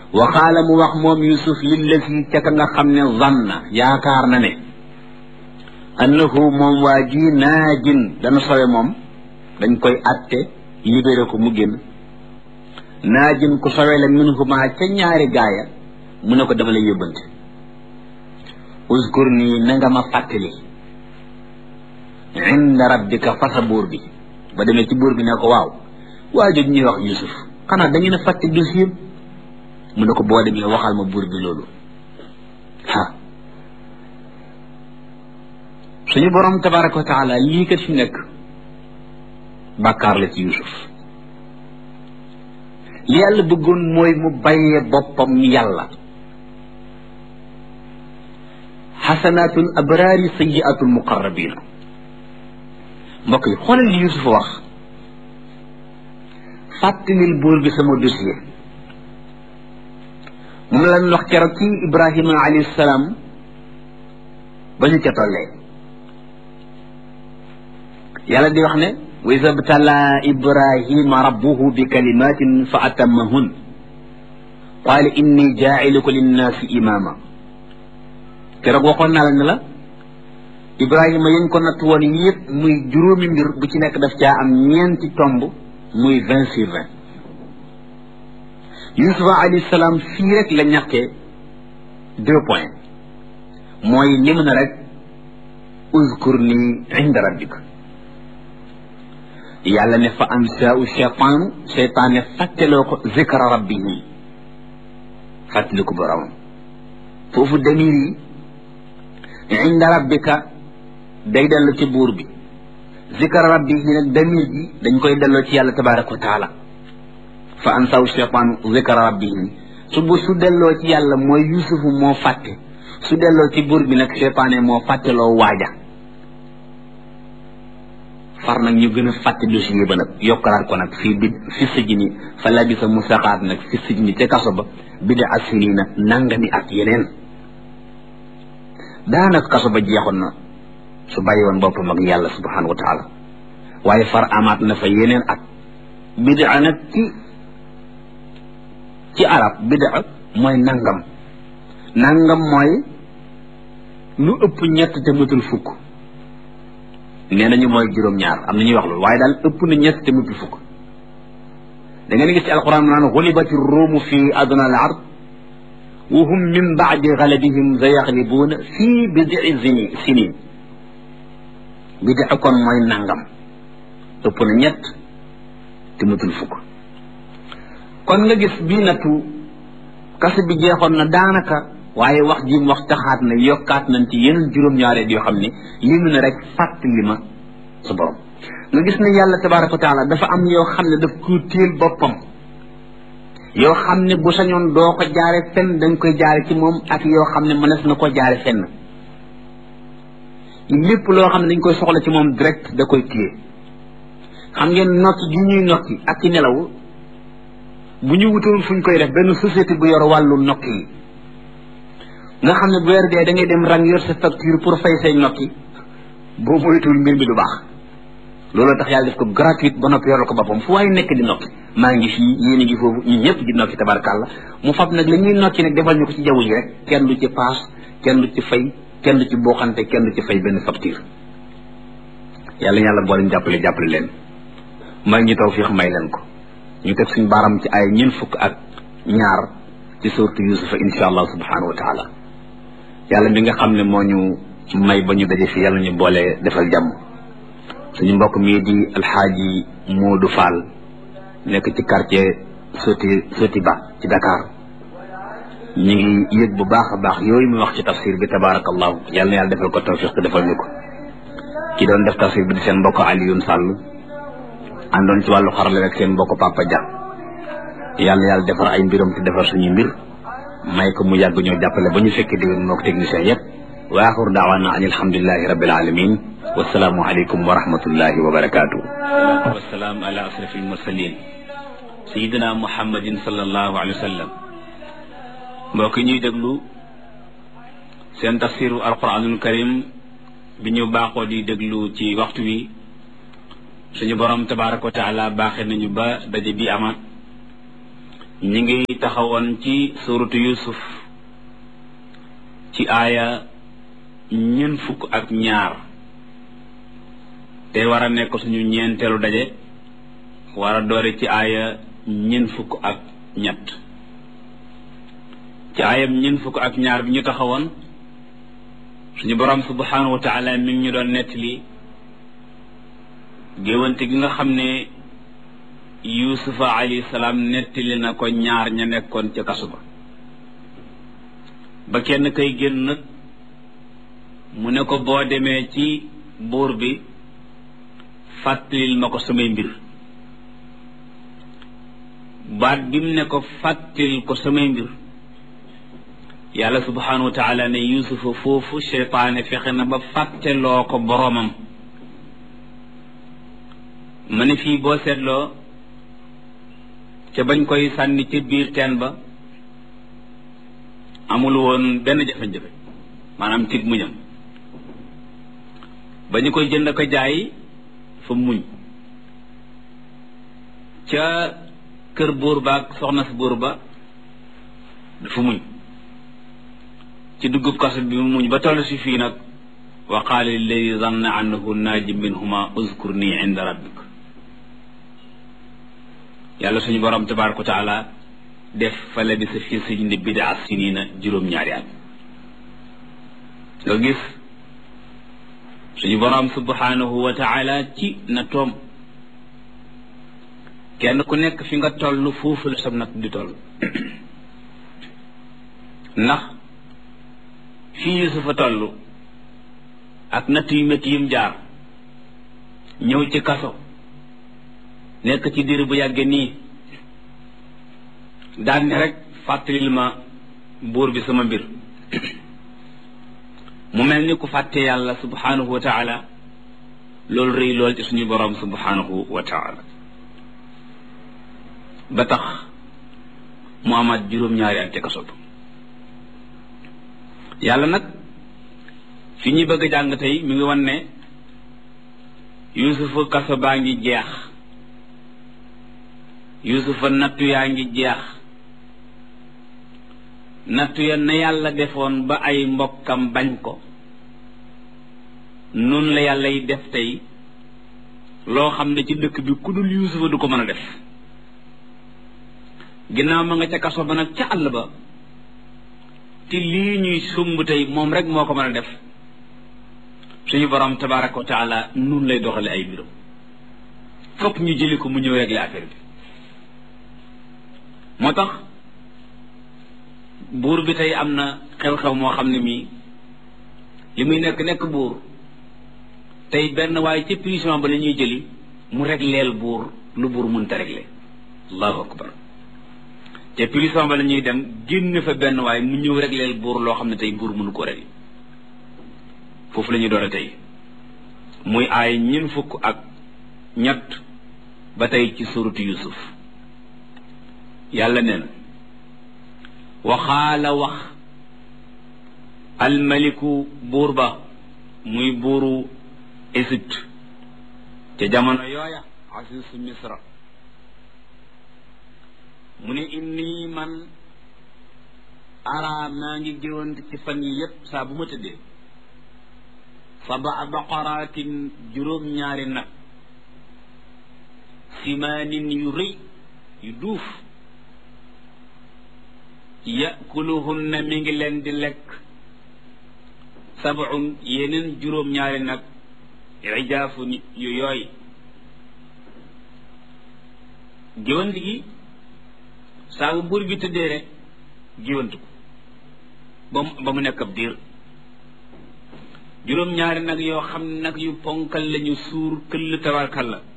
wa qaala mu wax moom yusuf lillazi ca ka nga xam ne zanna yaakaar na ne annahu moom waa ji naajin dana sowe moom dañ koy atte libéré ko mu génn naajin ku sowe la minhuma ca ñaari gaaya mu ne ko dama lay yóbbante uskur nii na nga ma fàttali inda rabbika fa sa buur bi ba demee ci buur bi ne ko waaw waa jooju ñuy wax yusuf xanaa da ngeen a fàtte dossier mu ne ko boo demee waxal ma buur bi loolu ah suñu borom tabaraka wa taala lii kat fi nekk bàkkaar la ci yusuf li yàlla bëggoon mooy mu bàyyee boppam yàlla xasanaatul abraari sayiatul muqarrabina mbokk yi xoolal li yusuf wax fàttalil buur bi sama dossier moom la wax keroog ci ibrahima alayhi salaam ba ñu ca tollee yàlla di wax ne wa iza btala ibrahima rabbuhu bi kalimatin fa atammahun qaala inni jaa'iluka linnaasi imaama keroog waxoon naa la ne la ibrahima yañ ko natt woon yëpp muy juróomi mbir bu ci nekk daf caa am ñeenti tomb muy vingt sur vingt yusufa alayhi salaam fii rek la ñàkkee deux points mooy li mu ne rek uzkur ni inda rabbika yàlla ne fa ansaau cheytaanu cheytaan ne fàtteloo ko zikra rabbihi fàttali ko boromam foofu damir yi inda rabbika day dellu ci buur bi zikra rabbihi nag damir ji dañ koy delloo ci yàlla tabaraka wa taala fa ansaau cheytaanu zikra rabbihi su bu su delloo ci yàlla mooy yusufu moo fàtte su delloo ci buur bi nag cheytaane moo fàtteloo waaja far nag ñu gën a fàtte dossier ba nag yokkalaat ko nag fii bi fi sëj ni fa labisa mu saxaat nag fi sëj ni ca kaso ba bida asirina nangami at yeneen daanaka kaso ba jeexoon na su bàyyi woon boppam ak yàlla subhanahu wa taala waaye far amaat na fa yeneen at bida nag ci ci arab bida mooy nangam nangam mooy lu ëpp ñett te matul fukk nee nañu mooy juróom-ñaar am na ñuy wax loolu waaye daal ëpp na ñett te mutul fukk da ngeen gis ci alquran mu naan xulibati ruumu fi adna al ard wa hum min baadi galabihim sa yaxlibuuna fii bidii zini sinin bidii kon mooy nangam ëpp na ñett te mutul fukk kon nga gis bii nattu kase bi jeexoon na daanaka waaye wax ji mu wax taxaat na yokkaat nañ ci yeneen juróom-ñaareet yoo xam ne li mu ne rek fàttali ma sa borom nga gis ne yàlla tabaraka wa taala dafa am yoo xam ne daf ko téel boppam yoo xam ne bu sañoon doo ko jaare fenn dañ koy jaare ci moom ak yoo xam ne mënees na ko jaare fenn lépp loo xam ne dañ koy soxla ci moom direct da koy téye xam ngeen nokki gi ñuy nokki ak ci nelaw bu ñu wutoon fu ñu koy def benn société bu yor wàllu nokki yi nga xam ne bu weer dee da ngay dem rang yor sa facture pour fay say nokki boo moytuwul mbir mi du baax looloo tax yàlla def ko gratuite ba noppi yoral ko boppam fu waaye nekk di nokki maa ngi fii yéen a ngi foofu ñun ñëpp di nokki tabarkàlla mu fab nag la ñuy nokki nag defal ñu ko ci jaww ji rek kenn du ci paas kenn du ci fay kenn du ci booxante kenn du ci fay benn facture yàlla yàlla boole ñu jàppale jàppale leen may ñu taw fiix may leen ko ñu teg suñu baaram ci ay ñeent fukk ak ñaar ci suurtu yusufa insha allah subhanahu wa taala yàlla mi nga xam ne moo ñu may ba ñu daje fi yàlla ñu boole defal jàmm suñu mbokk mii di alxaaji Moodu Fall nekk ci quartier Soti Soti Ba ci Dakar ñu ngi yëg bu baax a baax yooyu mu wax ci tafsir bi tabarakallahu yàlla na yàlla defal ko tawfiq te defal ñu ko ki doon def tafsir bi di seen mbokk Alioune Sall àndoon ci wàllu xarale rek seen mbokk Papa Dia yàlla yàlla defar ay mbiram te defar suñu mbir may ko mu yàgg ñoo jàppale ba ñu fekkee déwén mook technicien yépp wa axiru daawaana an alhamdulilahi rabbil alamin wasalaamu aleykum wa rahmatullahi wa barakatuh wasalaam ala asrafi almursalin sayidina muhammadin sallallahu alayhi wa sallam mbokk ñuy déglu seen tafsiru alquranul karim bi ñu baaxoo di déglu ci waxtu wi suñu borom tabaraka wa taala baaxe nañu ba daje bi amaat ñi ngi taxawoon ci suratu yusuf ci aaya ñeent fukk ak ñaar te war a nekk suñu ñeenteelu daje war a doore ci aaya ñeent fukk ak ñett ci aayam ñeent fukk ak ñaar bi ñu taxawoon suñu borom subhanahu wa taala mi ngi ñu doon nettali géwante gi nga xam ne yusufa alayhi salaam nettali na ko ñaar ña nekkoon ca kasu ba ba kenn kay génn nag mu ne ko boo demee ci buur bi fàttalil ma ko samay mbir baat bi mu ne ko fàttalil ko samay mbir yàlla subhanahu wa taala ne yusufa foofu seytaane fexe na ba fàtteloo ko boroomam ma ne fii boo seetloo ca bañ koy sànni ca biir teen ba amul woon benn jafe-jafe maanaam tig muñam ba ñu koy jënd ko jaay fa muñ ca kër buur ba ak soxna si buur ba dafa muñ ci duggub kaso bi mu muñ ba toll si fii nag wa qaala lilladi zanna annahu naaji minhuma uzkur nii inda rabbik yàlla suñu borom tabaraka wa taala def fa labisa fi sijni bidaa sinina juróom-ñaari at nga gis suñu borom subhanahu wa taala ci na toom kenn ku nekk fi nga toll foofu la sam nat di toll ndax fii Yusufa toll ak natt yu métti yim jaar ñëw ci kaso nekk ci diir bu yàgge nii daan ne rek fàttalil ma buur bi sama mbir mu mel ni ku fàtte yàlla subhanahu wa taala loolu rëy lool ci suñu boroom subhanahu wa taala ba tax mu amaat juróom-ñaari at ca kaso ba yàlla nag fi ñuy bëgg a jàng tey mi ngi wan ne yusufa kaso baa ngi jeex yusufa nattu yaa ngi jeex nattu ya na yàlla defoon ba ay mbokkam bañ ko noonu la yàlla yi def tey loo xam ne ci dëkk bi ku dul yusufa du ko mën a def ginnaaw ma nga ca kaso ba nag ca àll ba te lii ñuy sumb tey moom rek moo ko mën a def suñu borom tabaraka wa taala nun lay doxale ay mbiram fokk ñu jëli ko mu ñëw régler affaire bi moo tax buur bi tey am na xew-xew moo xam ne mii li muy nekk nekk buur tey benn waaye ci prison ba la ñuy jëli mu régleel buur lu buur mënta régler allahu akbar te prison ba la ñuy dem génn fa benn waaye mu ñëw régleel buur loo xam ne tey buur mënu ko régler foofu la ñuy doon tey muy aay ñeent fukk ak ñett ba tey ci suratu yusuf yàlla nee na waxaala wax almaliku buur ba muy buuru Égypte ca jamono yooya asisu misra mu ne inni man ara maa ngi géwante ci fan yi yépp saa bu ma tëddee sabaa baqaraatin juróom-ñaari nag simaanin yu rëy yu duuf yakuluhunna mi ngi leen di lekk sabun yeneen juróom-ñaari nag ijaafu nit yu yooy géwant gi saa bu buur bi tëddee rek géwant ko ba mu ba mu nekk ab diir juróom-ñaari nag yoo xam ne nag yu ponkal lañu suur këll tabarkal la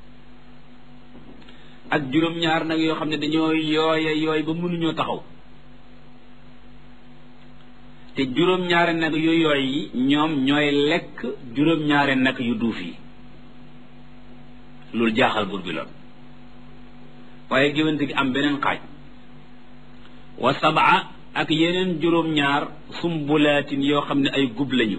ak juróom-ñaar nag yoo xam ne dañoo yooya yooy ba mënuñoo taxaw te juróom-ñaari nag yu yooy yi ñoom ñooy lekk juróom-ñaari nag yu duuf yi loolu jaaxal buur bi lool waaye géwante gi am beneen xaaj wa sabaa ak yeneen juróom-ñaar sumbulaatin yoo xam ne ay gub lañu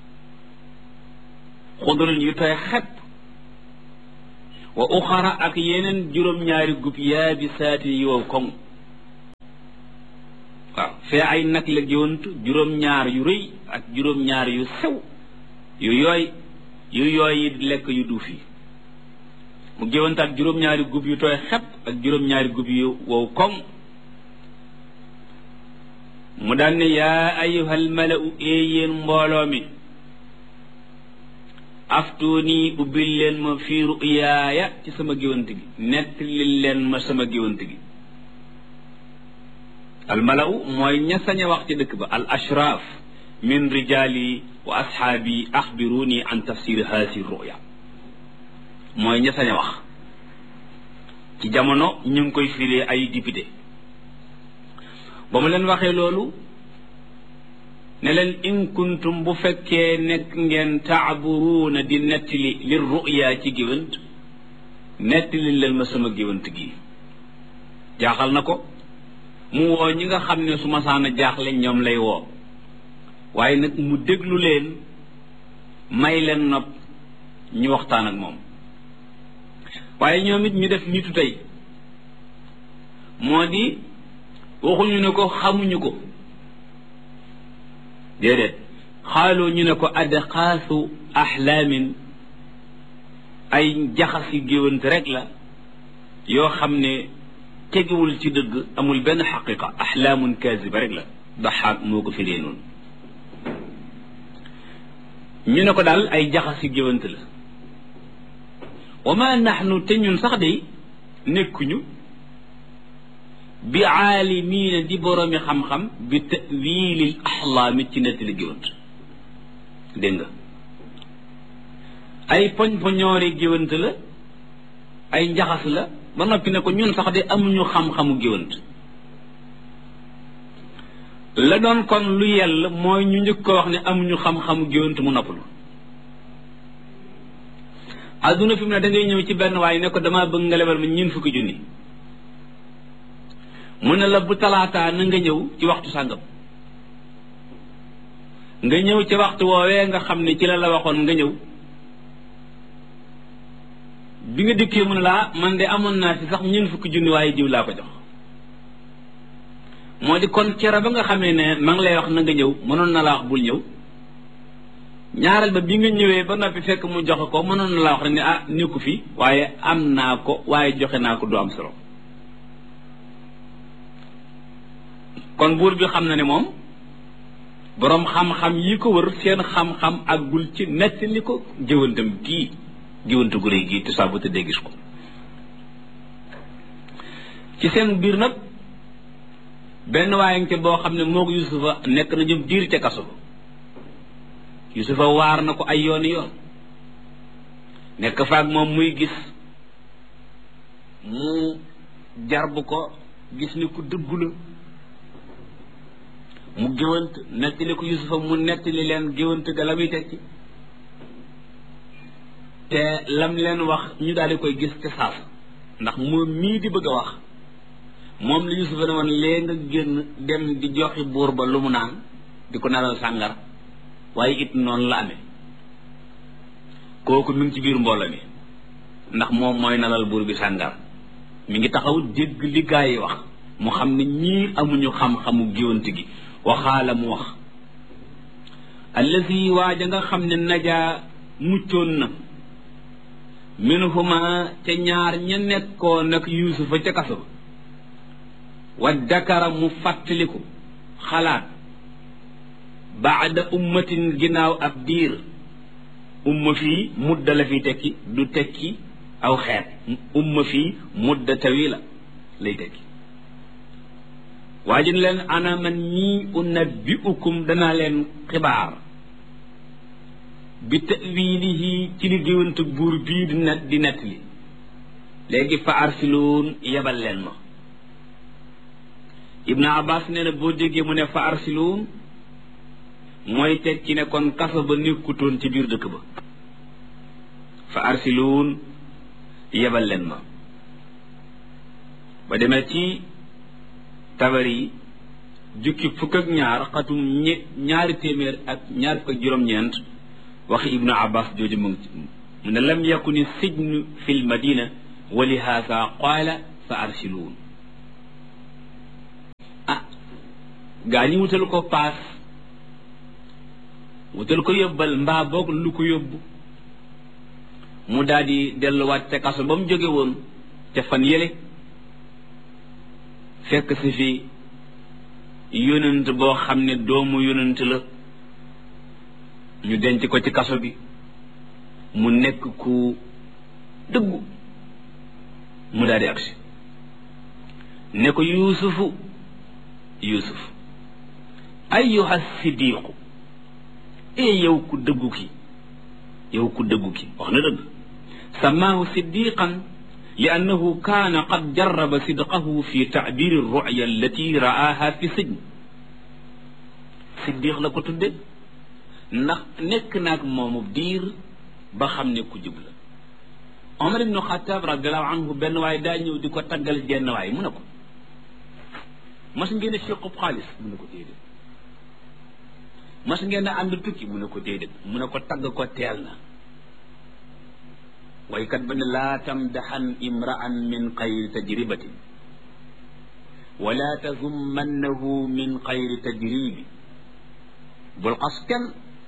xudrin yu tooy xepp wa uxara ak yeneen juróom-ñaari gub yaabisaatin yi wow koŋ waaw fee ay nag la géwant juróom-ñaar yu rëy ak juróom-ñaar yu sew yu yooy yu yooy yi lekk yu duuf yi mu géwant ak juróom-ñaari gub yu tooy xepp ak juróom-ñaari gub yu wow koŋ mu daan ne yaa ayuhal malau ee yéen mbooloo mi aftuuni ubbil leen ma fii ruyaaya ci sama géwant gi nettali leen ma sama géwant gi al malau mooy ña sañ a wax ci dëkk ba al ashraaf min rijaali wa ashaabi axbiruni an tafsir haasi ruya mooy ña sañ a wax ci jamono ñu ngi koy firee ay député ba mu leen waxee loolu ne leen in kuntum bu fekkee nekk ngeen taaburuuna di nettali li ruya ci géwant nettali leen ma sama géwant gi jaaxal na ko mu woo ñi nga xam ne su masaana jaaxle ñoom lay woo waaye nag mu déglu leen may leen nopp ñu waxtaan ak moom waaye ñoom it ñu def nitu tey moo di waxuñu ne ko xamuñu ko déedéet xaaloo ñu ne ko adxaasu axlaamin ay jaxasi géwant rek la yoo xam ne tegiwul ci dëgg amul benn xaqiqa axlaamun kaasiba rek la daxaak moo ko firee noonu ñu ne ko daal ay jaxasi géwant la wa ma naxnu te ñun sax de nekkuñu bi aalimiina di boroomi xam-xam bi tawilil axlaami ci nettali géwant dégg nga ay poñ poñoori géwant la ay njaxas la ba noppi ne ko ñun sax de amuñu xam-xamu géwant la doon kon lu yell mooy ñu njëkk ko wax ne amuñu xam-xamu géwant mu noppalu adduna fi mu ne da ngay ñëw ci benn waaye ne ko damaa bëgg nga lebal ma ñeent fukki junni mu ne la bu talaataa na nga ñëw ci waxtu sàngam nga ñëw ci waxtu woowee nga xam ne ci la la waxoon nga ñëw bi nga dikkee mu ne laa man de amoon naa si sax ñeent fukki junni waaye jiw laa ko jox moo di kon cere ba nga xamee ne ma ngi lay wax na nga ñëw mënoon na la wax bul ñëw ñaareel ba bi nga ñëwee ba noppi fekk mu joxe ko mënoon na la wax rek ne ah nekku fi waaye am naa ko waaye joxe naa ko du am solo kon buur bi xam na ne moom boroom xam-xam yi ko wër seen xam-xam àggul ci nettali ko jëwantam gii jëwante gu réy gii te saa bu tëddee gis ko ci seen biir nag benn waaye nga boo xam ne moo ko Yusufa nekk na jëm diir ca kaso ba Yusufa waar na ko ay yooni yoon nekk faak moom muy gis mu jarbu ko gis ni ku dëggu la mu géwant nettali ko Yusufa mu nettali leen géwant ga la muy tekki te lam leen wax ñu daal di koy gis te saas ndax moom mii di bëgg a wax moom la Yusufa ne woon lee nga génn dem di joxi buur ba lu mu naan di ko nalal sàngar waaye it noonu la amee kooku mi ngi ci biir mbooloo mi ndax moom mooy nalal buur bi sàngar mi ngi taxaw dégg li gaa yi wax mu xam ne ñii amuñu xam-xamu géwant gi waxaala mu wax allazi waaja nga xam ne najaa muccoon na minhuma ca ñaar ña nekkoon nag yuusufa ca kaso ba wa dakara mu fàttaliku xalaat baada ummatin ginnaaw ab diir umma fii mudda la fi tekki du tekki aw xeet umma fii mudda tawila lay tekki waajin leen ana man ñii unabbiukum danaa leen xibaar bi tawilihi ci li géwante buur bii di net di nett li léegi fa arsiluun yebal leen ma ibnu abbas nee na boo déggee mu ne fa arsiluun mooy teg ci ne kon kaso ba nekkutoon ci biir dëkk ba fa arsiluun yebal leen ma ba demee ci tabari jukki fukk ak ñaar xatum ñe ñaari téeméer ak ñaar fukk ak juróom-ñeent waxi ibnu abbas jooju mu ngi mu ne lam yakuni sijnu fi l madina wa lihaasa qaala fa arsiluun ah gaa ñi wutal ko paas wutal ko yóbbal mbaa boog lu ko yóbbu mu daal di delluwaat ca kaso ba mu jóge woon ca fan yële fekk si fi yonent boo xam ne doomu yonent la ñu denc ko ci kaso bi mu nekk ku dëggu mu daal di agsi ne ko yuusufu yuusuf ayyuha siddiqu ee yow ku dëggu ki yow ku dëggu ki wax na dëgg samaahu siddiqan li annahu kaana qad jarraba sidqahu fi taabiri ruya allati ra'aaha fi sijn siddiq la ko tudde ndax nekk naag moomu diir ba xam ne ku jub la omar ibnu xataab radiallahu anhu benn waay daa ñëw di ko taggal jenn waay mu ne ko mas ngeen a fiqub xaalis mu ne ko déedéet mas ngeen a ànd tukki mu ne ko déedéet mu ne ko tagg ko teel na waykat ba ne laa tamdaxan imra'an min xayri tajribatin wala tazummannahu min xayri tajribi bul xas kenn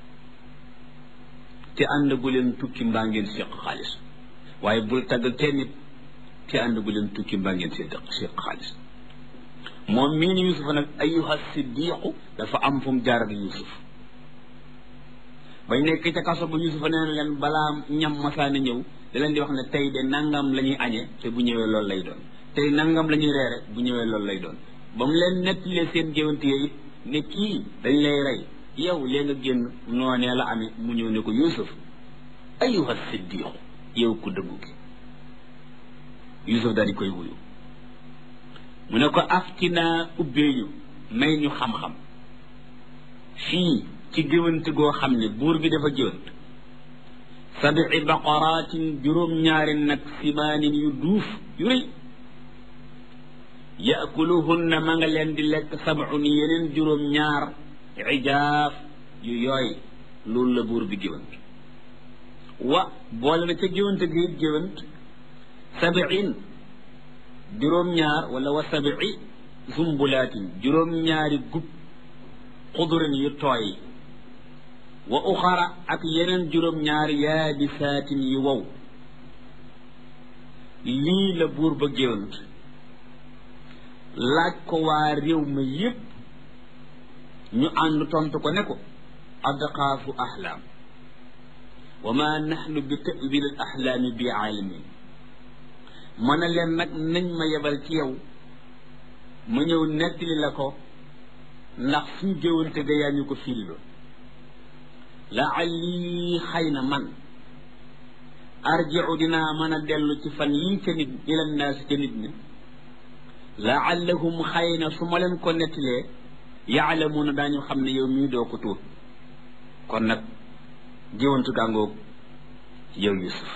te ànd gu leen tukki mbaa ngeen seq xaalis waaye bul tagg kenn nit te ànd gu leen tukki mbaa ngeen seq seq xaalis moom mii ni Yuusufa nag ayyuha siddiqu dafa am fu mu jaar ak Yuusuf bañ nekk ca kaso ba Yuusufa nee na leen balaa ñam masaana ñëw da leen di wax ne tey de nangam la ñuy añee te bu ñëwee loolu lay doon tey nangam la ñuy reere bu ñëwee loolu lay doon ba mu leen nettalee seen géwante it ne kii dañ lay rey yow lee nga génn noonee la amee mu ñëw ne ko Yuusuf ayyuha siddiqu yow ku dëggu gi Yuusuf daal di koy wuyu mu ne ko aftinaa ubbeeñu may ñu xam-xam fii ci géwante goo xam ne buur bi dafa géwant sabii baqaraatin juróom-ñaari nag simaanin yu duuf yu rëy yaakuluhunna ma nga leen di lekk sabun yeneen juróom-ñaar ijaaf yu yooy loolu la buur bi géwant wa boole na ca géwante gi it géwant sabiin juróom-ñaar wala wa sabii zumbulaatin juróom-ñaari gub xudurin yu tooy wa uxara ak yeneen juróom-ñaar yaabisaatin yu wow lii la buur ba géwant laaj ko waa réew ma yépp ñu ànd tontu ko ne ko adqaafu ahlaam wa ma naxnu bi tawil al ahlaami bi aalimin mën a leen nag nañ ma yebal ci yow ma ñëw nettali la ko ndax suñ géwante ga yaa ñu ko firiloo laalli xëy na man arjiu dinaa mën a dellu ci fan yii ca nit ila naasi ca nit ñi laallahum xëy na su ma leen ko nettalee yaalamuuna daañu xam ne yow mii doo ko tuut kon nag géwantu gàngoog yow yusuf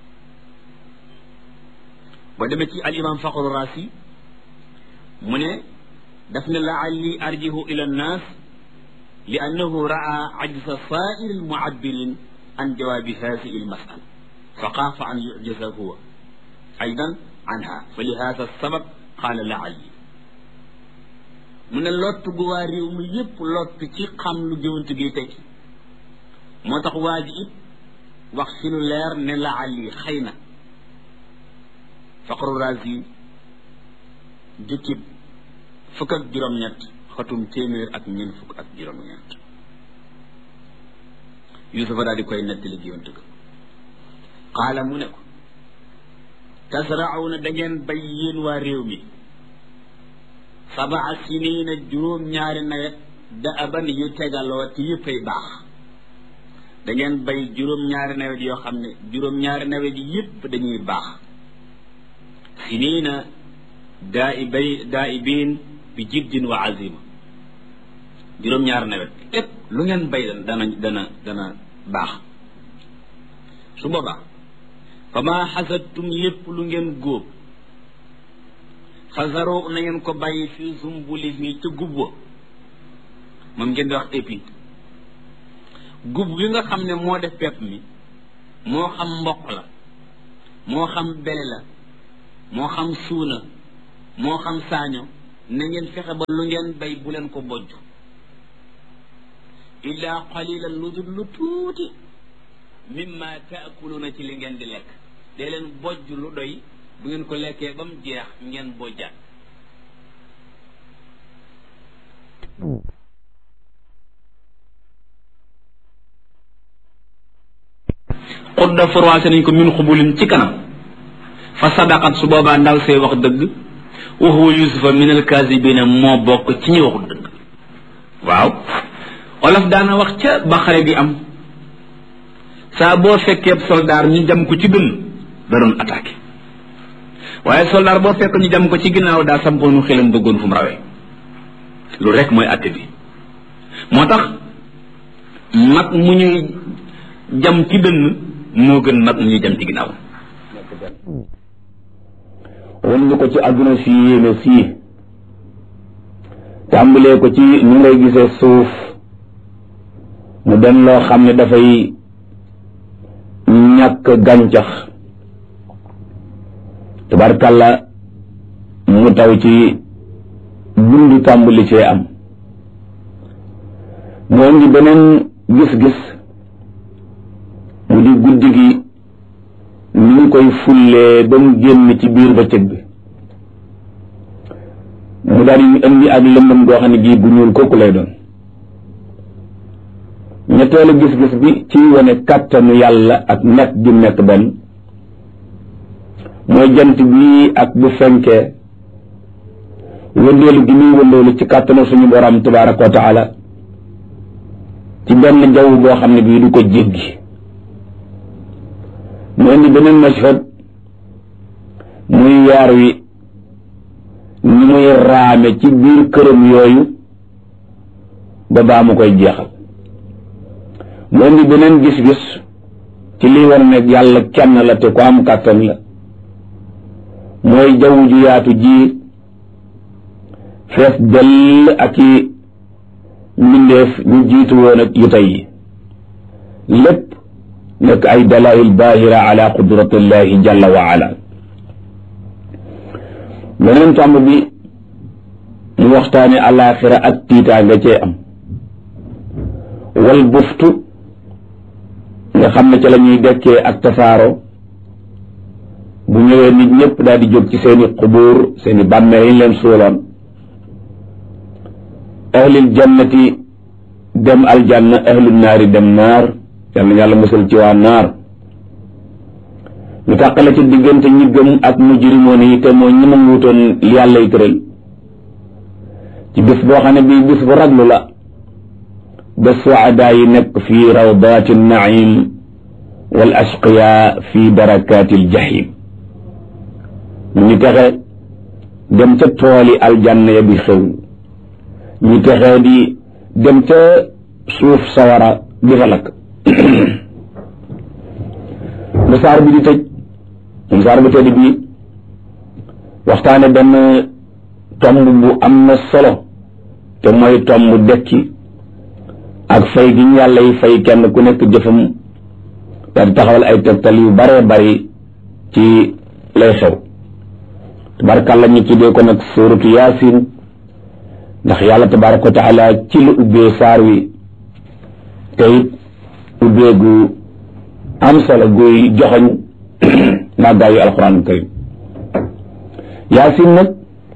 ba demee ci al imam faqru raasi mu ne daf ne laalli arjihu ila nnaas li annahu raa ajza saa'iri almu'abbirin an jawaabi haadihi almas'ala fa xaafa an yu'jaza huwa aydan anha fa li haada sabab qaala laalli mu ne lott gu waa réew mi yépp lott ci xam lu géwant gi tekki moo tax waa ji it wax fi lu leer ne laalli xëy na faqru raasi jukkib fukk ak juróom-ñett xatum téeméer ak ñeent fukk ak juróom-ñett yusufa daal di koy nettali géwant ga qaala mu ne ko tasrauna da ngeen bay yéen waa réew mi sabaa siniina juróom-ñaari nawet da aban yu tegaloo te yëppay baax da ngeen bay juróom-ñaari nawet yoo xam ne juróom-ñaari nawet yi yëpp dañuy baax siniina daa i bay daa i biin bi jiddin wa azima juróom-ñaari nawet lépp lu ngeen bay dana dana dana baax su boobaa fa maa xasadtum lépp lu ngeen góob fasaro na ngeen ko bàyyi fi zumbuli mi ca gub wa moom ngeen di wax épi gub gi nga xam ne moo def pepp mi moo xam mboq la moo xam bele la moo xam suuna moo xam saaño na ngeen fexe ba lu ngeen bay bu leen ko bojj illaa qalilan lu dul lu tuuti mimma taakuluuna ci li ngeen di lekk dee leen bojj lu doy bu ngeen ko lekkee ba mu jeex ngeen bojjaat xudda forwaase nañ ko min xubulin ci kanam fa sadaqat su boobaa ndaw see wax dëgg wa huwa yusufa min alkaasibina moo bokk ci ñi waxul dëgg waaw olof daana wax ca ba xare bi am saa boo fekkee soldaar ñu jam ko ci dënn da doon attaqué waaye soldaar boo fekk ñu jam ko ci ginnaaw daa sampoonu xelam bëggoon fu mu rawee lu rek mooy atte bi moo tax mag mu ñuy jam ci dënn moo gën mag mu ñuy jam ci ginnaaw wan ñu ko ci àdduna si yéeme sii tàmbalee ko ci ñu ngay gisee suuf mu dem loo xam ne dafay ñàkk gàncax tabarkalla mu taw ci dund tàmbali cee am mu indi beneen gis-gis mu di guddi gi ni ñu koy fullee ba mu génn ci biir bëccëg bi mu daal di indi ak lëndëm goo xam ne gii bu ñuul kooku lay doon ñetteelu gis-gis bi ci wane kàttanu yàlla ak nekk gi nekk benn mooy jant bi ak bu fenkee wëndeelu gi muy wëndeelu ci kàttanu suñu borom tabaraka wa taala ci benn jaww boo xam ne bii du ko jéggi mu indi beneen mashhad muy weer wi ni muy raame ci biir këram yooyu ba baa mu koy jeexal mu indi beneen gis-gis ci liy war ne yàlla kenn la te ku am kàttan la mooy jaww ju yaatu ji fees dell ak i mbindeef ñu jiitu woon ak yu tey yi lépp nekk ay dalail baahira ala qudratillahi jalla wa ala beneen tomb bi mu waxtaane alaxira ak tiitaa nga cee am wal buftu nga xam ne ca la ñuy dekkee ak tasaaro bu ñëwee nit ñëpp daal di jóg ci seeni xubuur seeni bàmmeel yi ñu leen suuloon ahlil jannati dem aljanna ahlul naari dem naar yàlla na yàlla musal ci waa naar ñu tàqale ci diggante ñi gëm ak mujrimoon yi te moo ñi ma wuutoon yàlla yi tëral ci bis boo xam ne bii bis bu raglu la ba suadaa yi nekk fi rawdaati naim wal ashqiya fi barakaati aljahim ñu texe dem ca tooli aljanna ya bi xew ñu texee di dem ca suuf sawara di fa lakk lu saar bi di tëj mu saar bu tëdd bi waxtaane benn tomb bu am na solo te mooy tomb dekki ak fay gi ñu yàlla yi fay kenn ku nekk jëfam daal di taxawal ay tegtal yu bare bari ci lay xew tabarakàlla ñu tuddee ko nag suuratu yaasin ndax yàlla tabaraka wa taala ci la ubbee saar wi te it ubbee gu am solo guy joxoñ màggaayu alquran karim yaasin nag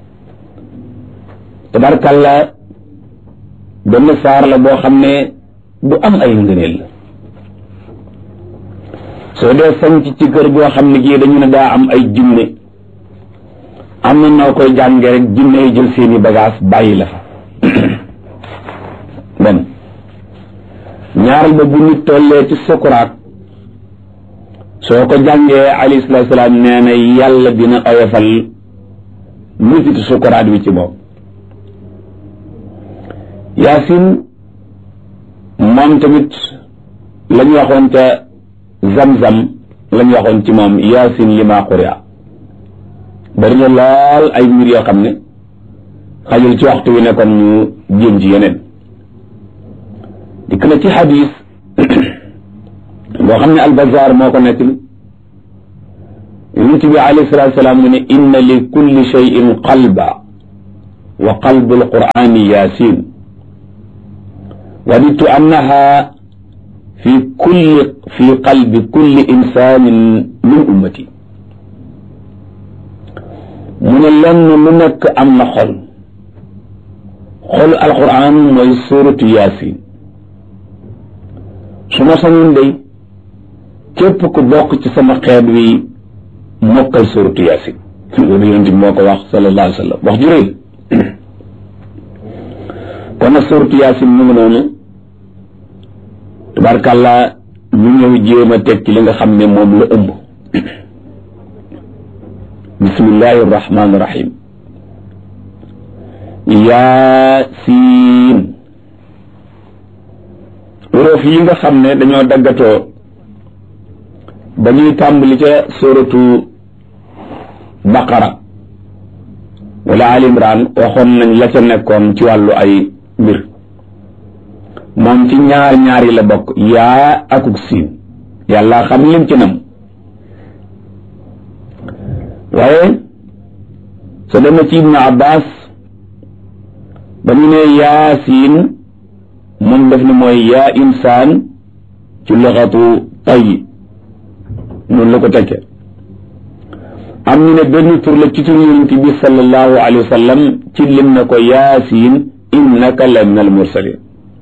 tabarakàlla benn saar la boo xam ne bu am ay ngëneel la soo dee sanc ci kër goo xam ne gii dañu ne daa am ay jinne am na noo koy jànge rek jinne yi jël seeni bagage bàyyi la fa benn ñaaral ba bu nit tollee ci sukuraat soo ko jàngee alayhi salaatu salaam nee na yàlla dina oyofal musitu sukuraat wi ci moom yaasin moom tamit la ñu waxoon ca zam-zam la ñu waxoon ci moom yaasin li maa xuria bari na lool ay mbir yoo xam ne xajul ci waxtu wi nekkoon ñu jéem ci yeneen dikk na ci xadis boo xam ne albazar moo ko nekk li yonent bi alayhi salaatu salaam mu ne inna li kulli cheyin qalba wa qalbu alqur'ani yasin wadidtu annaha fi kulli fi qalbi kulli insanin min ummati mu ne lenn lu nekk am na xol xolu alquran mooy suratu yasin su ma sañoon day képp ku bokk ci sama xeet wi mokkal suratu yasin loolu yonent bi moo ko wax sallallahu alayhi wa sallam wax ju rëy kon nag suratu yasin mu ngi noonu tabarkàlla ñu ñëw jéem a teg ci li nga xam ne moom la ëmb bismillahi irrahmani irrahim yaasiin uróof yi nga xam ne dañoo daggatoo ba ñuy tàmbali ca suratu baqara wala al imran waxoon nañ la ca nekkoon ci wàllu ay mbir moom ci ñaar ñaar yi la bokk yaa akuk siin yàlla xam lim ci nam waaye soo demee ci ibnu abbas ba ñu ne yaasiin moom def ni mooy yaa insaan ci luxatu tay noonu la ko tekke am ñu ne benn tur la ci tur yonent bi sallallahu alayhi wa sallam ci lim na ko yaasiin innaka la min al mursalin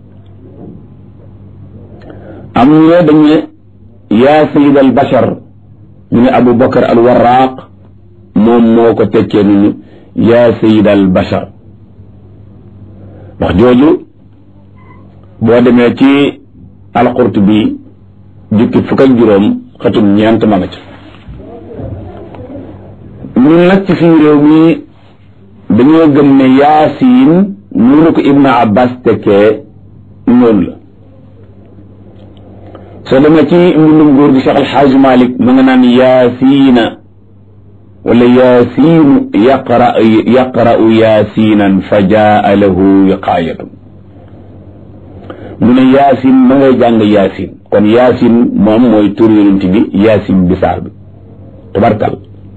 am ñu ne dañ ne yaa sayid al bashar ñu ne abu bakar al warraq moom moo ko tekkee nunu yaa sayid al bashar wax jooju boo demee ci alqurtubi jukki fukk ak juróom xatum ñeent ma nga ca ñun nag ci suñu réew mi dañoo gëm ne yaasiin noonu ko ibnu abbas tekkee noonu la soo demee ci mbindum góor gi Cheikh Alxaaj Malik ma nga naan yaasiina wala yaasiinu yaqra yaqra'u yaasiinan fa jaa lahu wiqaayatun mu ne yaasin ma ngay jàng yaasin kon yaasin moom mooy tur yonent bi yaasin bisaar bi tabarkal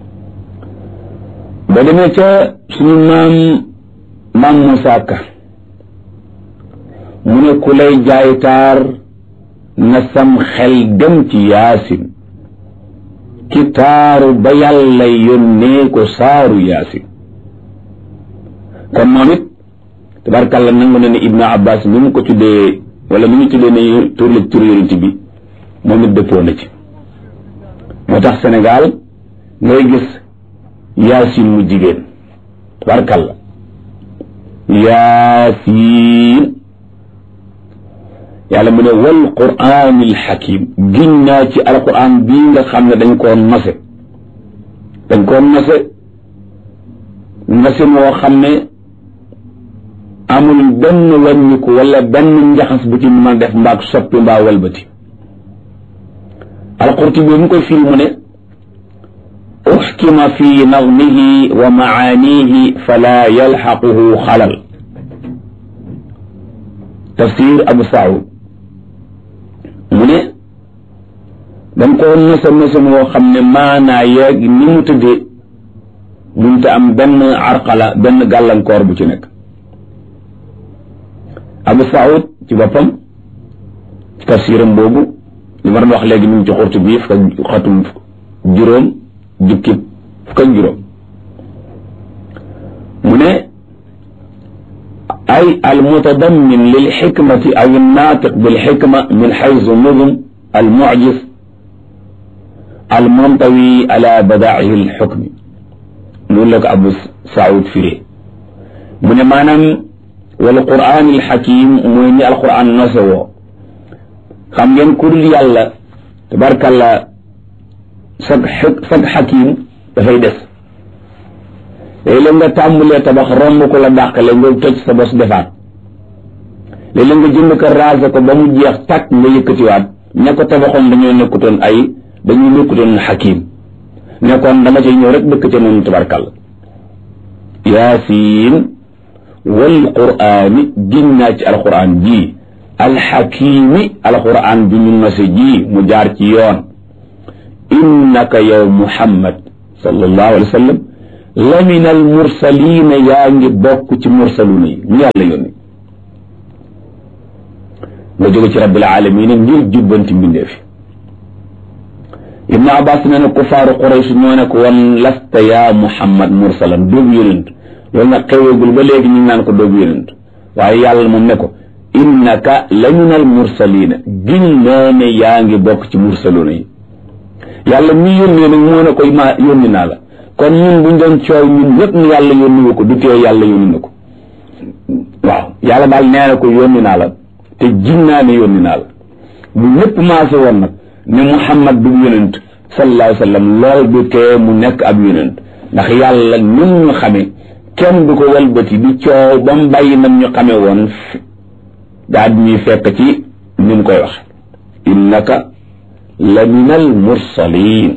ba demee ca suñu maam maam Moussa Ka mu ne ku lay jaay taar na sam xel dem ci yaasin ki taaru ba yàlla yónnee ko saaru yaasin kon moom it tabarkàlla nangu na ne ibnu abbas mi mu ko tuddee wala mi ñu tuddee ne tur la tur yonent bi moom it dëppoo na ci moo tax Sénégal ngay gis yaasin mu jigéen tabarkàlla yaasiin yàlla mu ne wal quraanil xakim giñ naa ci alquran bii nga xam ne dañ koo nose dañ koo nose nose moo xam ne amul benn wàññiku wala benn njaxas bu ci mën a def mbaag soppi mbaa walbati alqurtubi bi mu koy firi mu ne uxkima fi nadmihi wa maanihi fala yalxaquhu xalal tafsir abu saud mu ne dañ koo nose nose moo xam ne maanaa yeeg ni mu tëddee munte am benn arqala benn gàllankoor bu ci nekk abu saud ci boppam ci tafsiram boobu li ma doon wax léegi mu ngi ci xurtu bii fukk ak xatum juróom jukkib fukk ak juróom mu ne ay almutadammin lilxikmati aw annaatiq bilxikma min xaysu nudum almucjis almuntawi ala badaa'ihi alxukmi noonu la ko abu saud firee mu ne maanaam wal quraan alxakim mooy ni alquran nose woo xam ngeen ku dul yàlla tabarkalla sag sag xakim dafay des léeg-léeg nga tàmbulee tabax romb ko la dàqale nga toj sa bos defaat léeg-léeg nga jënd ko raase ko ba mu jeex tàkk nga yëkkatiwaat ña ko tabaxoon dañoo nekkutoon ay dañoo nekkutoon xakim nekkoon dama cay ñëw rek dëkk ca noonu tabarkalla yaasiin wal quraani giñ naa ci alquran ji alxakimi alquran bi ñu nose ji mu jaar ci yoon innaka yow muhammad sallallahu alayhi wa sallam la min al mursalina yaa ngi bokk ci mursaluna yi ñu yàlla yónni nga jóge ci rabbil alamina ngir jubbanti mbindeef ibnu abbas nee na kufaaru quraysh ñoo ne ko woon lasta yaa muhammad mursalan doobu yonent loolu nag xeweegul ba léegi ñu ngi naan ko doobu yonent waaye yàlla moom ne ko innaka la min al mursalina giñ naa ne yaa ngi bokk ci mursaluna yi yàlla mi yónnee nag moo ne ko ma yónni naa la kon ñun buñ doon coow ñun ñëpp ni yàlla yónni wu ko du tee yàlla yónni na ko waaw yàlla daal nee na ko yónni naa la te giñ naa ne yónni naa la bu ñëpp maase woon nag ne muhammad du yonent sallallahu alayhi wa sallam lool du tee mu nekk ab yonent ndax yàlla ñun ñu xame kenn du ko walbati di coow ba mu bàyyi nam ñu xame woon daa di ñuy fekk ci ni mu koy wax innaka la min al mursalin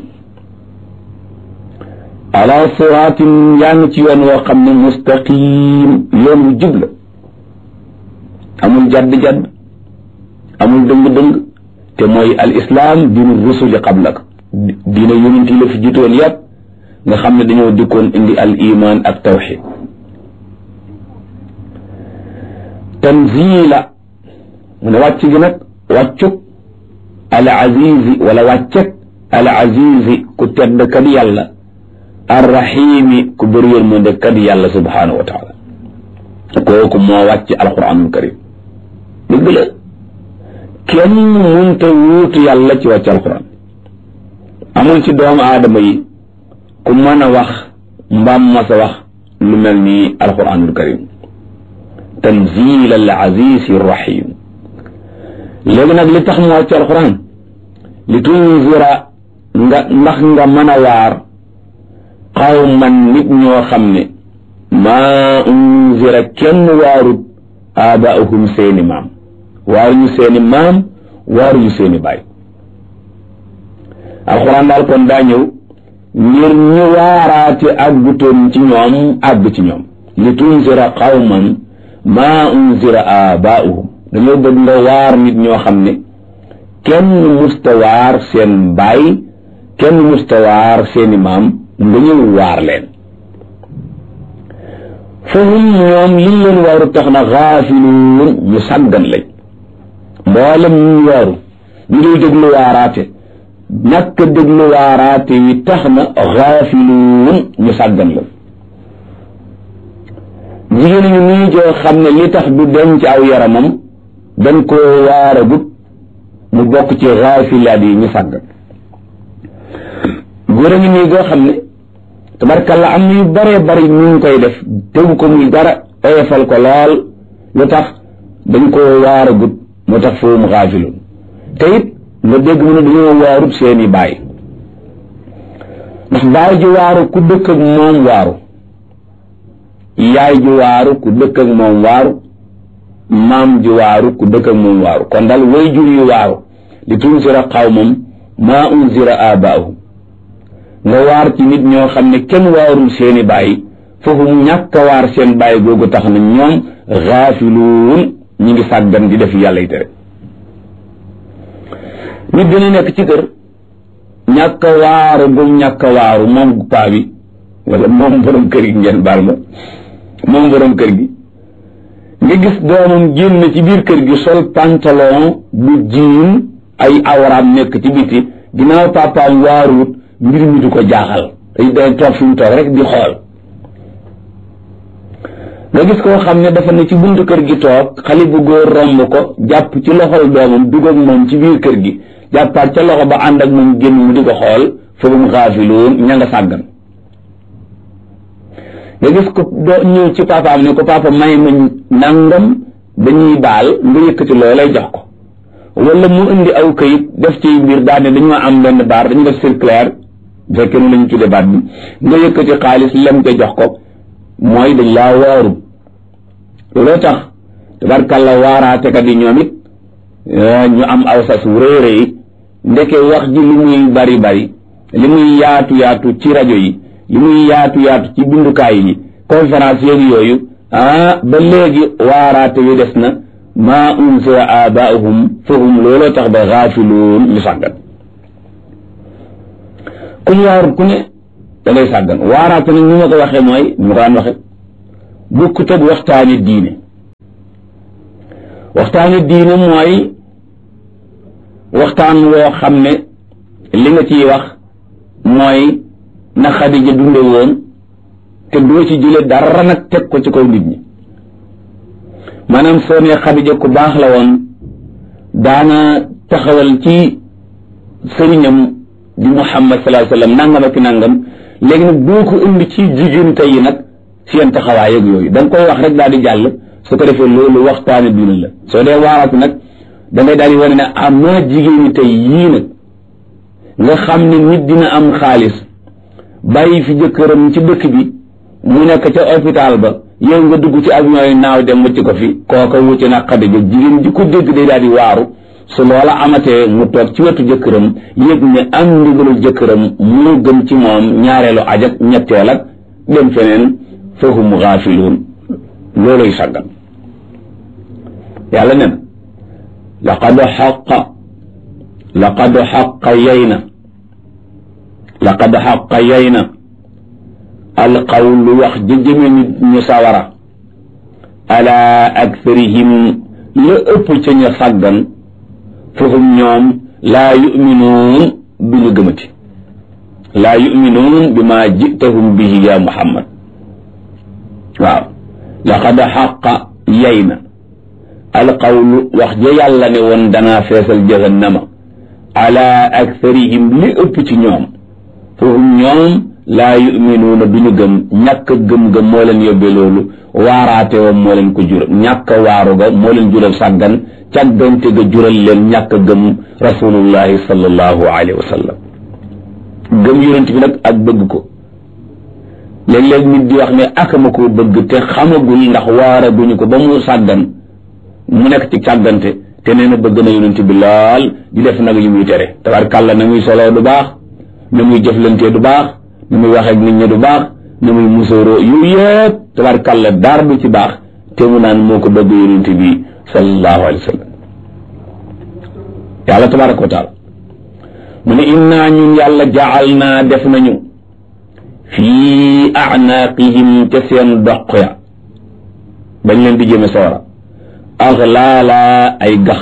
ala siraatin yaa ngi ci yoon woo xam ne mustaqim yoon wu jub la amul jadd-jadd amul dëng-dëng te mooy al islam diinu rusuli qablak diina yonent yi la fi jiitoon yàpp nga xam ne dañoo dikkoon indi al iman ak tawxid tanzila mu ne wàcc gi nag wàccuk al azizi wala wàccek al azizi ku tedd kat yàlla arrahimi ku bëri yërmande kat yàlla subhanahu wa taala kooku moo wàcc alquranul karim dëgg la kenn munta wuutu yàlla ci wàcc alquran amul ci doomu aadama yi ku mën a wax mbaam mas a wax lu mel ni alquranul karim tanzil al aziz rahim léegi nag li tax mu wàcc alquran li tunzira nga ndax nga mën a waar qawman nit ñoo xam ne maa unzira kenn waarut aabaahum seeni maam waaruñu seeni maam waaruñu seeni baay alxuraan daal kon daa ñëw ngir ñu waaraate àggutoon ci ñoom àgg ci ñoom li tunzira qawman maa unzira aabaahum dañoo bëgg nga waar nit ñoo xam ne kenn musta waar seen baay kenn musta waar seeni maam nga ñëw waar leen fahum ñoom liñ leen waaru tax na xaafiluun ñu sàggan lañ mboolem ñu waaru ñu ngi déglu waaraate ñàkk déglu waaraate wi tax na xaafiluun ñu sàggan lañ jigéen ñu nii joo xam ne li tax du denc aw yaramam dañ koo waaragut mu bokk ci xaafilaat yi ñu sàggan góor a ngi nii goo xam ne tabarkalla am na yu bëree bëri ñu ngi koy def tegu ko muy dara oyofal ko lool lu tax dañ koo waaragut moo tax foofu mu xaafiloon te it nga dégg mu ne dañoo waarut seeni baay ndax baay ji waaru ku dëkk ak moom waaru yaay ji waaru ku dëkk ak moom waaru maam ji waaru ku dëkk ak moom waaru kon daal way jur yi waaru li tunzira qawmam maa unzira aabaahum nga waar ci nit ñoo xam ne kenn waarul seeni bàyyi foofu mu ñàkk a waar seen bàyyi googu tax na ñoom xaafiluun ñi ngi sàggan di def yàlla yi tere nit dina nekk ci kër ñàkk a waaru gum ñàkk a waaru moom paa bi wala moom borom kër gi ngeen baal ma moom borom kër gi nga gis doomam génn ci biir kër gi sol pantalon bu jiin ay awraam nekk ci biti ginnaaw papaam waaruwut mbir mi du ko jaaxal day day toog fi mu toog rek di xool nga gis koo xam ne dafa ne ci buntu kër gi toog xale bu góor romb ko jàpp ci loxol doomam dugg ak moom ci biir kër gi jàppaat ca loxo ba ànd ak moom génn mu di ko xool foofu mu xaafiloon ña nga sàggan nga gis ko doo ñëw ci papaam ne ko papa may ma nangam dañuy baal nga yëkkati loolay jox ko wala mu indi aw kayit def ci mbir daal ne dañoo am benn baar dañu def circulaire bu fekkee nu lañu tudde baat bi nga yëkkati xaalis lem ko jox ko mooy dañ laa waaru looloo tax tabarkàlla waaraatekat yi ñoom it ñu am aw sas wu rëy rëy ndeke wax ji li muy bari bari li muy yaatu yaatu ci rajo yi li muy yaatu yaatu ci bindukaay yi conférence yeeg yooyu ah ba léegi waaraate wi des na maa unzira abaahum fahum looloo tax ba xaafiluun ñu sàggat ku ñu waarut ku ne da ngay sàggan waaraate nag ni ma ko waxee mooy ni ma ko daan waxe bukkut ak waxtaani diine waxtaani diine mooy waxtaan woo xam ne li nga ciy wax mooy na Xadija dunde woon te doo ci jële dara nag teg ko ci kaw nit ñi maanaam soo nee Xadija ku baax la woon daana taxawal ci sëriñam di Muhammad sallallahu alayhi wa sallam nangam ak nangam léegi nag boo ko indi ci jigéen tey yi nag seen taxawaay ak yooyu da nga koy wax rek daal di jàll su ko defee loolu waxtaane diine la soo dee waaraatu nag da ngay daal di wane ne am na jigéen ñi tey yii nag nga xam ne nit dina am xaalis bàyyi fi jëkkëram ci dëkk bi mu nekk ca hôpital ba yow nga dugg ci avion yi naaw dem wëcc ko fi kooka wucce na Xadija jigéen ji ko dégg day daal di waaru su loola amatee mu toog ci wetu jëkkëram yëg ne am ndigalul jëkkëram moo gën ci moom ñaareelu ajak ñetteel ak dem feneen fahum gaafiluun looluy sàggan yàlla nen laqad xaqa laqad xaqa yey na laqad xaqa yey na alqawlu wax jëjëme nit ñu sawara ala aktharihim la ëpp ca ña sàggan fahum ñoom laa yuminuun du ñu gëmati laa yuminuun bi ma jitahum bihi ya muhammad waaw laqad xaqa yey na alqawlu wax ja yàlla ne woon danaa feesal jahannama ala aktharihim li ëpp ci ñoom fahum ñoom laa yuminuuna du ñu gëm ñàkk gëm-gëm moo leen yóbbee loolu waaraate woon moo leen ko jural ñàkk waaru ga moo leen jural sàggan càggante ga jural leen ñàkk gëm rasulullahi sallallahu alayhi wa sallam gëm yonent bi nag ak bëgg ko léeg-léeg nit di wax ne akama ko bëgg te xamagul ndax waara duñu ko ba mu sàggan mu nekk ci càggante te nee na bëgg na yonent bi lool di def nag yu muy tere tabarkàlla na muy soloo du baax na muy jëflantee du baax na muy waxee ak nit ñi du baax na muy musóoroo yooyu yëpp tabarkàlla daar du ci baax te mu naan moo ko bëgg yonent bi sallallahu alayhi wa sallam yàlla tabaraka wa taala mu ne innaa ñun yàlla jacal naa def nañu fii acnaaqihim ca seen doq ya bañ leen di jëme sawara axlaala ay gax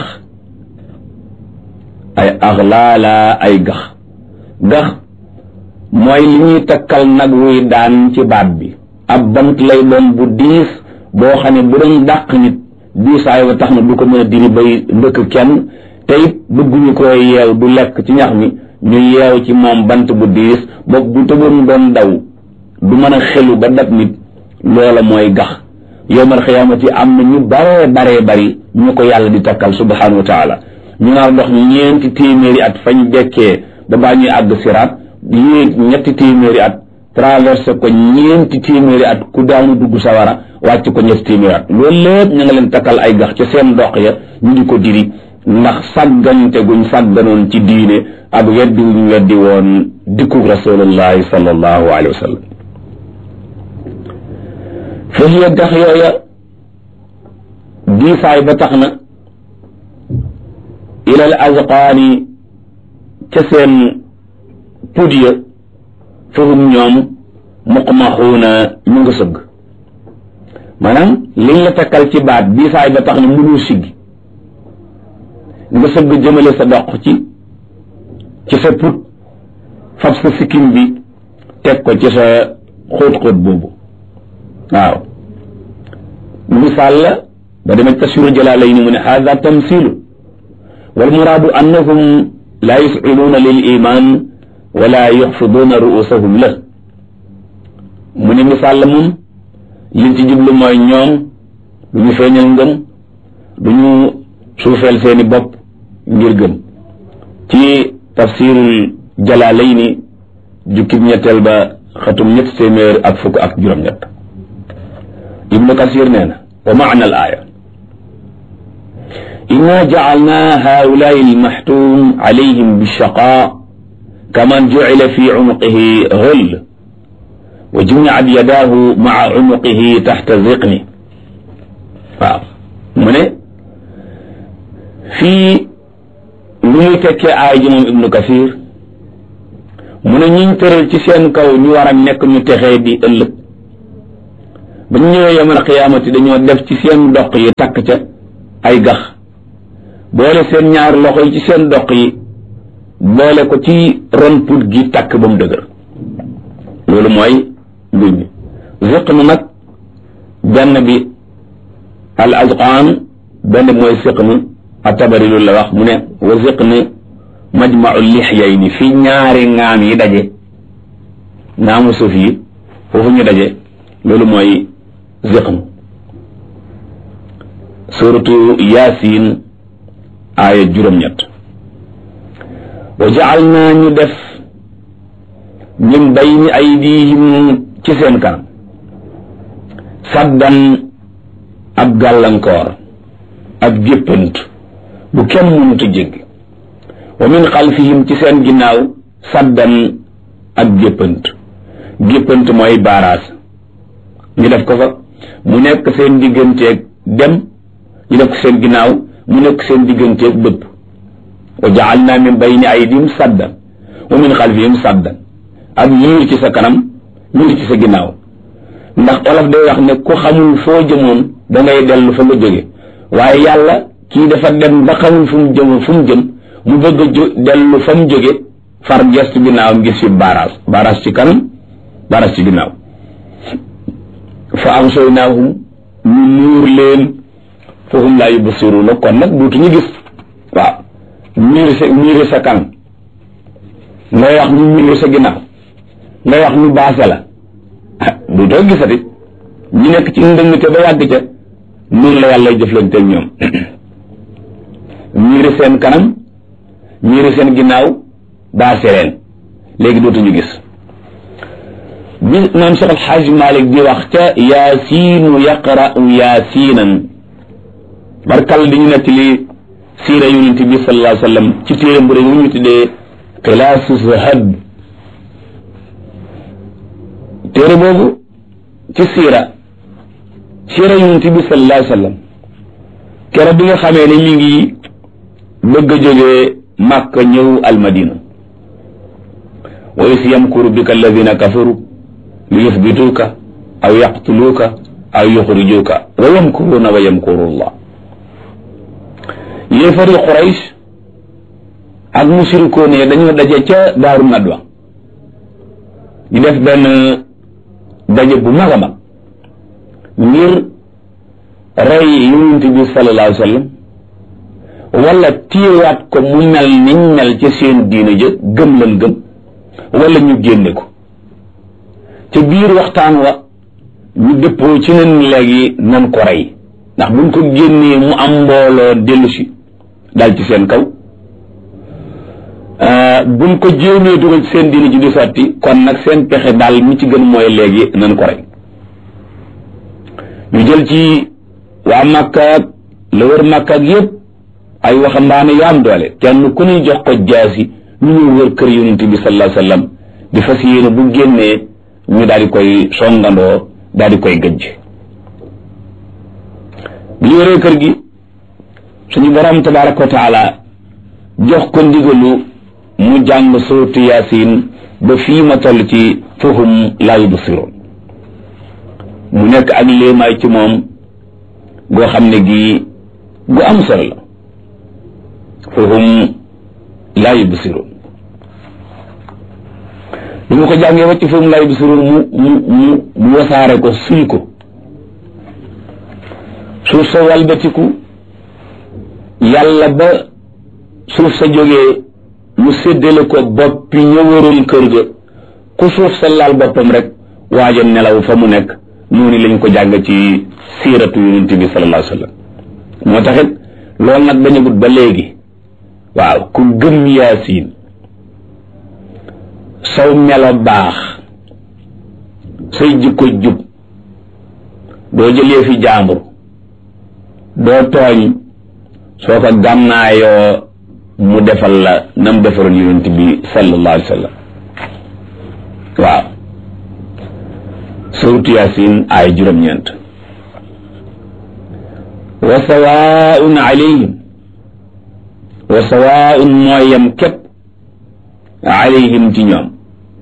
ay axlaala ay gax gax mooy li ñuy takkal nag wuy daan ci baat bi ab bant lay doon bu diis boo xam ne bu doon dàq nit diisaay wa tax na du ko mën a diri bay ndëkk kenn te it bëgguñu ko yeew du lekk ci ñax mi ñu yeew ci moom bant bu diis boog bu tëboon doon daw du mën a xelu ba dab nit loola mooy gax yowmal xiyaamati am na ñu baree baree bari ñu ko yàlla di takkal subhanahu wa taala ñu naar dox ñeenti téeméeri at fañ dekkee ba baa ñuy àgg siraat yéeg ñetti téeméeri at traversé ko ñeenti téeméeri at ku daanu dugg sawara wàcc ko ñetti téeméeri at loolu lépp ñu nga leen takkal ay gax ca seen dox ya ñu di ko diri ndax sàggante guñ sàgganoon ci diine ak weddi wuñ weddi woon dikkug rasulullahi sallallahu alayhi wa sallam fa hiya gax yooya diisaay ba tax na ilal azqaani ca seen pud ya fahum ñoom muqmaxuuna ñu nga sëgg maanaam liñ la takkal ci baat diisaay ba tax na mënul siggi nga sëgg jëmale sa doq ci ci sa put fab sa sikkim bi teg ko ci sa xóot-xóot boobu waaw misaal la ba demee tasiru jalaalayni mu ne haada tamsilu wal muraadu annahum laa yusciluuna lil iman wala yuxfiduuna ruusahum la mu ne misaal la moom liñ ci jublu mooy ñoom du ñu feeñal ngëm du ñu suufeel seeni bopp ngir gëm ci tafsirul jalaalayni jukkib ñetteel ba xatum ñett téeméer ak fukk ak juróom-ñett ibnu kasir nee na wa maana al aaya inna jacalna haulaai almaxtum alayhim bilchaqa kaman jucila fi cunuqihi ghull wa jumicat yadaahu maca cunuqihi taxta ziqni waaw mu ne fii lu muy tekkee aay ji moom ibnu kasir mu ne ñiñ tëral ci seen kaw ñu war a nekk ñu texee di ëllëg ba ñu ñëwee yamal xiyaamati dañoo def ci seen doq yi takk ca ay gax boole seen ñaar loxo yi ci seen doq yi boole ko ci ron put gi takk ba mu dëgër loolu mooy mbuñ mi ziq na nag benn bi al azqaan benn bi mooy siq na atabari loolu la wax mu ne wa ziq na majmau lixyayni fi ñaari ngaam yi daje ngaamu suuf yi foofu ñu daje loolu mooy ziqn suratu yasin aaya juróom-ñett wa jacal naa ñu def min bayni aydihim ci seen kanam saddan ab gàllankoor ab géppant bu kenn mënuta jéggi wa min xalfihim ci seen ginnaaw saddan ak géppant géppant mooy baaraas ñu def ko fa mu nekk seen digganteeg dem ñu def ko seen ginnaaw mu nekk seen digganteeg bëpp wa jaalna min bayni aydihim saddan wa min xalfihim saddan ak miir ci sa kanam miir ci sa ginnaaw ndax olof day wax ne ku xamul foo jëmoon da ngay dellu fa nga jóge waaye yàlla kii dafa dem ba xamul fu mu jëm fu mu jëm mu bëgg a jo dellu fa mu jóge far gestu ginnaawam gis fi baaraas baaraas ci kanam baaraas ci ginnaaw fa amsaynaahum ñu nuur leen fahum laa yubsiruuna kon nag duutuñu gis waaw miir sa miir sa kanam ngay wax ñu miir sa ginnaaw ngay wax ñu baase la ah duutoo gisati ñu nekk ci ndëngte ba yàgg ca noonu la yàlla jëflanteel ñoom miiri seen kanam miiri seen ginnaaw baase leen léegi dootuñu gis bi maam Cheikh Alxaaj Malik di wax ca yaasiinu yaqra'u yaasiinan barkal di ñu nekk li siira yonent bi sallallahu alayhi wa sallam ci téere bu rëy ñu tuddee xilaasu zahab téere boobu ci siira siira yonent bi sallallahu alayhi wa sallam keroog bi nga xamee ne mi ngi bëgg a jógee Màkka ñëw almadina wa is yamkuru bika alladina kafaru li yuthbituuka aw yaqtuluuka aw yuxrijuuka wa yamkuruuna wa yamkuru llah yéefari Quraysh ak musirikoon yi dañoo daje ca daaru nadwa ñu def benn daje bu mag a mag ngir rey yonent bi sallallahu alayhi wa sallam wala téyewaat ko mu mel niñ mel ci seen diina ja gëm lan gëm wala ñu génne ko ca biir waxtaan wa ñu dëppoo ci nen léegi nan ko rey ndax buñ ko génnee mu am mbooloo dellu si dal ci seen kaw buñ ko jéemee dugal ci seen diina ji di sotti kon nag seen pexe daal mi ci gën mooy léegi nan ko rey ñu jël ci waa Makka ak la wër Makka ak yépp ay waxambaane yu am doole kenn ku ñuy jox ko jaasi ñu ñëw wër kër yonent bi sallallahu alayhi wasallam di fas yéene bu génnee ñu daal di koy songandoo daal di koy gëjj bi ñu wëree kër gi suñu borom tabaraka wa taala jox ko ndigalu mu jàng suuratu yaasin ba fii ma toll ci fahum laa yubsiroon mu nekk ak léemaay ci moom goo xam ne gi gu am solo la fahum laa yubsiroon bi mu ko jàngee wacc fahum laa yubsiroon mu mu mu mu wasaare ko suy ko suuf sa walbatiku yàlla ba suuf sa jógee mu séddale ko boppi ñëwaroon kër ga ku suuf sa laal boppam rek waaja nelaw fa mu nekk noonu lañ ko jàng ci siiratu yonent bi sallallahu alayhi wa sallam moo taxit loolu nag dañu gut ba léegi waaw ku gëm yaasiin saw melo baax say jikko jub doo jëlee fi jaambur doo tooñ soo ko gànnaayoo mu defal la nam defaroon yonent bi sallallahu alayhi wa sallam waaw suuratu yaasin ay juróom-ñeent wa sawaun alayhim wa sawaun mooy yam képp alayhim ci ñoom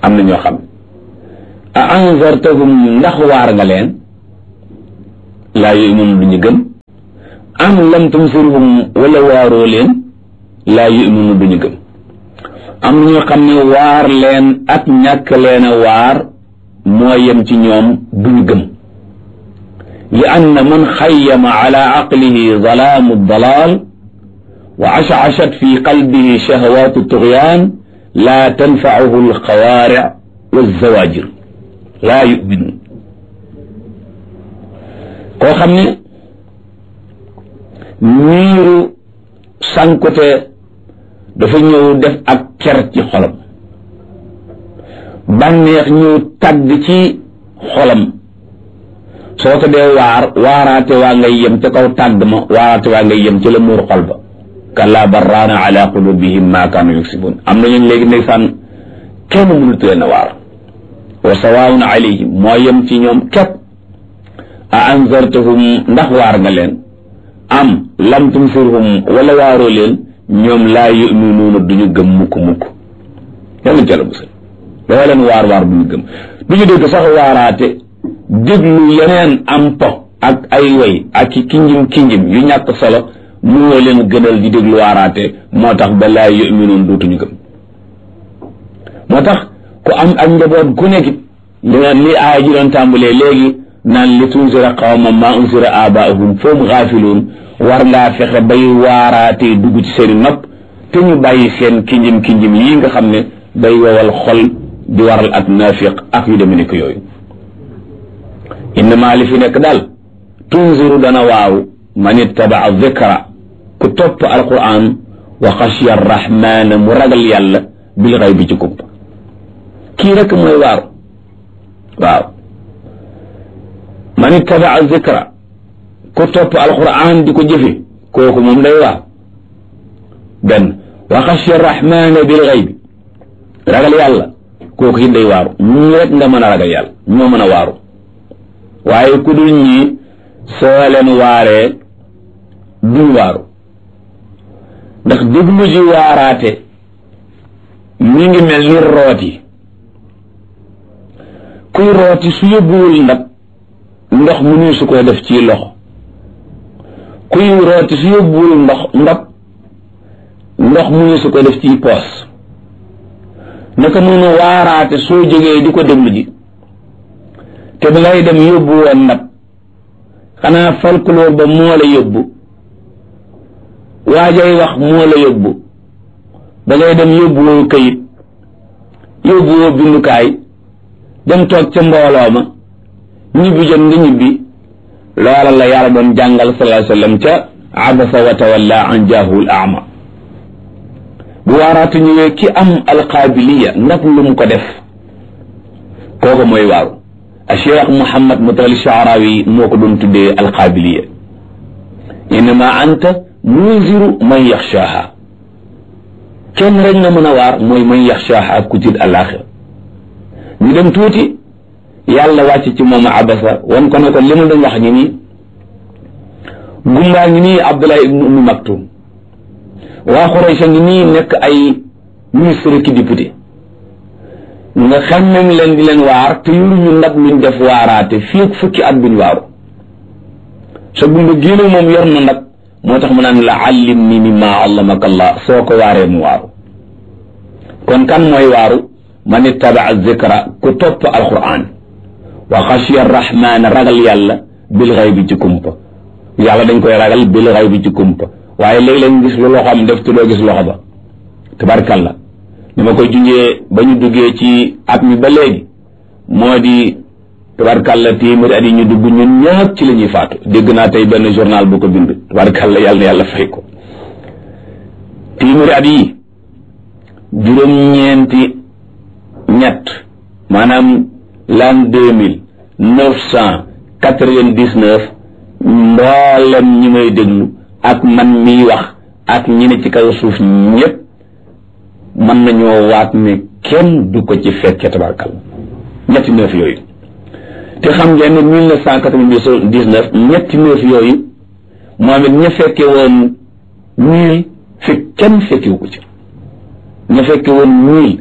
am na ñoo xam a anzartahum ndax waar nga leen laa yu'minu du ñu gëm am lam tunzirhum wala waaroo leen laa yu'minu du ñu gëm am na ñoo xam ne waar leen ak ñàkk leen a waar moo yem ci ñoom du ñu gëm li anna man xayyama ala aqlihi zalaamu dalaal wa ashashat fi qalbihi shahawaatu tugyaan laa tanfacuhu alxawaaric walzawaajir laa yuminu koo xam ne niiru sankute dafa ñëw def ak ker ci xolam bànneex ñëw tàgg ci xolam soo ko dee waar waaraate waa ngay yem ca kaw tàgg ma waaraate waa ngay yem ci la muur xol ba kalla barraana ala qulubihim ma kaanu yuksibun am na ñun léegi ndeysaan kenn mënut leen a waar wa sawaawun alayhim moo yem ci ñoom képp a anzartahum ndax waar nga leen am lam tunzirhum wala waaroo leen ñoom laa yuminuuna duñu gëm mukk mukk yàlla jàlla musal doo leen waar waar bu ñu gëm du ñu dégg sax waaraate déglu yeneen am po ak ay way ak ki kinjim kinjim yu ñàkk solo moo leen gënal di déglu waaraate moo tax ba laa yuminuun dootuñu gëm moo tax ku am ak njaboot gu nekk li li aaya ji doon tàmbalee léegi naan li tunzira qawma ma unzira abaahum fahum gaafiluun war ngaa fexe bay waaraatee dugg ci seeni nopp te ñu bàyyi seen kinjim kinjim yii nga xam ne day wowal xol di waral ak naafiq ak yu demee nekk yooyu innama li fi nekk daal tunziru dana waaw man ittabaa dhikra ku topp alquran wa xashiya arrahmana mu ragal yàlla bil xay bi ci kumpa kii rek mooy waaru waaw man ittabaa dhikra ku topp alquran di ko jëfe kooku moom day waaw benn wa xashiya arrahmana bil xay bi ragal yàlla kooku it day waaru ñii rek nga mën a ragal yàlla ñoo mën a waaru waaye ku dul ñii soo leen waaree duñ waaru ndax déglu ji waaraate mi ngi mel ni rooti kuy rooti su yóbbuwul ndab ndox mu nuy su koy def ci loxo kuy rooti su yóbbuwul ndox ndab ndox mu nuy su koy def ci poos naka noonu waaraate soo jógee di ko déglu ji te ba ngay dem yóbbu woon ndab xanaa folklore ba moo la yóbbu waajay wax moo la yóbbu ba ngay dem yóbbu woo këyit yóbbu woo bindukaay dem toog ca mbooloo ma ñibbi jot nga ñibbi loola la yàlla doon jàngal sallallahu alayhi wa sallam ca abasa wa tawalla an jaahul ama bu waaraatu ñëwee ki am alqaabiliya ndax lu mu ko def kooku mooy waaru a cheikh Mouhamad Mutawalli Shaarawi moo ko doon tuddee alqaabiliya innama anta munziru man yaxshaaha kenn rek nga mën a waar mooy man yaxshaaha ku tiit àllaaxira ñu dem tuuti yàlla wàcc ci moom abasa wan ko ne ko li ma doon wax ñi nii gumbaa ngi nii Abdullah ibnu Ummi Maktum waa Xuraysh ngi nii nekk ay ministre ki député nga xemmem leen di leen waar te yoruñu ndab luñ def waaraate fii fukki at buñ waaru sa gumba génne moom yor na ndab moo tax mu naan la allim ni mimma allamaka allah soo ko waaree mu waaru kon kan mooy waaru man ittabaa zikra ku topp alquran wa xashiya arrahmana ragal yàlla bil xaybi ci kumpa yàlla dañ koy ragal bil xaybi ci kumpa waaye léeg-léeg gis lu loxo am def te doo gis loxo ba tabarkalla ni ma koy junjee ba ñu duggee ci at mi ba léegi moo di tabarkalla téeméeri at yi ñu dugg ñun ñëpp ci la ñuy faatu dégg naa tey benn journal bu ko bind tabarkalla yàlla na yàlla fay ko téeméeri at yi juróom-ñeenti ñett maanaam l'an deux mille neuf cent quatre-vingt-dix-neuf mboolem ñi may déglu ak man miy wax ak ñi ne ci kaw suuf ñëpp mën nañoo waat ne kenn du ko ci fekke tabarkal ñetti neuf yooyu te xam ngeen ne mille neuf cent quatre-vingt-dix-neuf ñetti neuf yooyu moom it ña fekke woon mille fi kenn fekkiwu ko ci ña fekke woon mille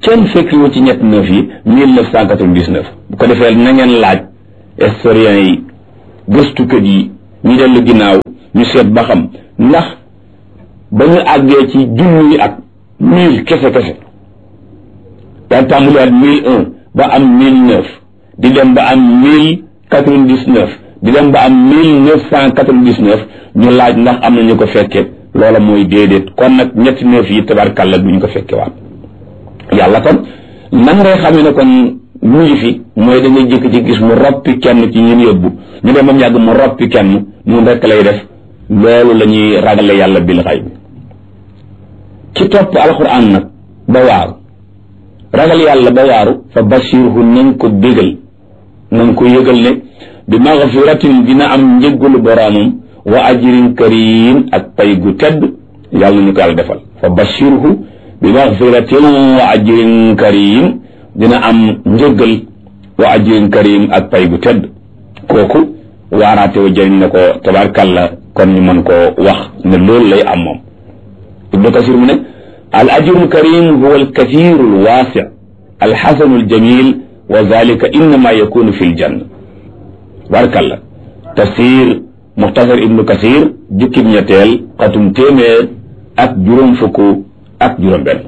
kenn fekkiwu ci ñett neuf yi mille neuf cent quatre-vingt-dix-neuf bu ko defee na ngeen laaj historiens yi gëstukat yi ñu dellu ginnaaw ñu seet ba xam ndax ba ñu àggee ci junni ak mille kese kese daan tàmbaliwaat mille un ba am mille neuf di dem ba am mille quatre-vingt-dix-neuf di dem ba am mille neuf cent quatre-vingt-dix-neuf ñu laaj ndax am na ñu ko fekke loola mooy déedéet kon nag ñetti neuf yi tabarkàlla duñ ko fekke waat yàlla kon nan ngay xamee ne kon mu ngi fi mooy da ngay jékki ci gis mu roppi kenn ci ñun yóbbu ñu dem ba mu yàgg mu roppi kenn ñun rekk lay def loolu la ñuy ragale yàlla bil xay bi ci topp alxuraan nag ba waaru ragal yàlla ba waaru fa bashirhu nañ ko bégal nañ ko yëgal ne bi magfiratin dina am njëggalu boroomam wa ajrin karim ak pay gu tedd yàlla ñu ko yàlla defal fa bashirhu bi magfiratin wa ajrin karim dina am njëggal wa ajrin karim ak pay gu tedd kooku waaraate wa jëriñ na ko tabarkàlla kon ñu mën koo wax ne loolu lay am moom ibnu kasir mu ne al ajru karim huwa al kathiru al waasi al xasanu al jamil wa zalika innama yakunu fi l janna tabarkàlla tafsir muxtasar ibnu kasir jukkib ñetteel xatum téeméer ak juróom fukk ak juróom benn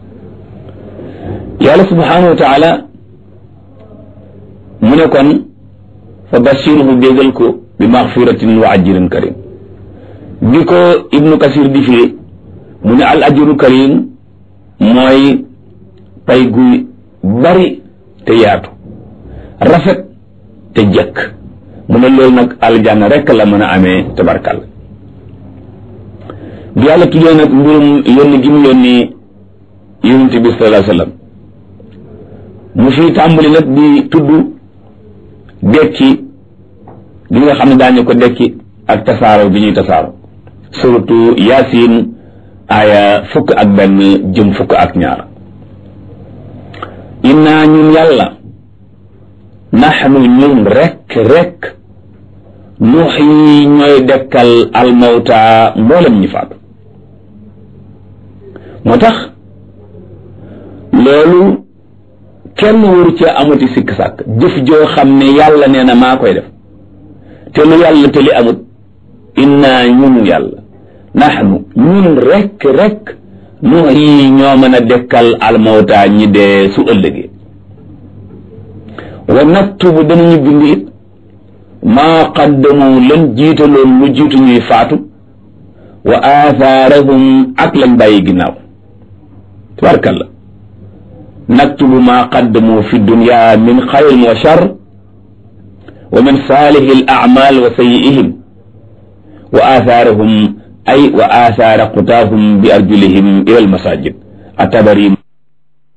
yàlla subhanahu wa taala mu ne kon fa bashirhu bégal ko bi maxfiratin wa ajrin karim bi ko ibnu kasir di firi mu ne al ajru karim mooy pay gu bari te yaatu rafet te jëkk mu ne loolu nag aljanna rekk la mën a amee tabarkal bi yàlla tuddee nag mbirum yónni gi mu yónni yonent bi sallallahu alayhi wasallam mu fi tàmbali nag di tudd dekki gi nga xam ne daañu ko dekki ak tasaaro bi ñuy tasaaro surtout yaasin aaya fukk ak benn jëm fukk ak ñaar inna ñun yàlla naxnu ñun rekk rekk nuuxyi ñooy dekkal almawta mboolem ñi faatu moo tax loolu kenn waru ca amati sikk sàkk jëf joo xam ne yàlla nee na maa koy def te lu yàlla te li amut inna ñun yàlla naxnu ñun rekk rekk nuuxyi ñoo mën a dekkal almawta ñi dee su ëllëgee wa naktubu danañu bind it maa qaddamu lan jiitaloon lu jiitu ñuy faatu wa aathaarahum ak lañ bàyyi ginnaaw tabarkalla naktubu maa qaddamu fi dunya min xayrin wa shar wa min saalihi al a'mal wa sayyi'ihim wa aathaarahum ay wa aathaara qutaahum bi arjulihim ila al masajid atabari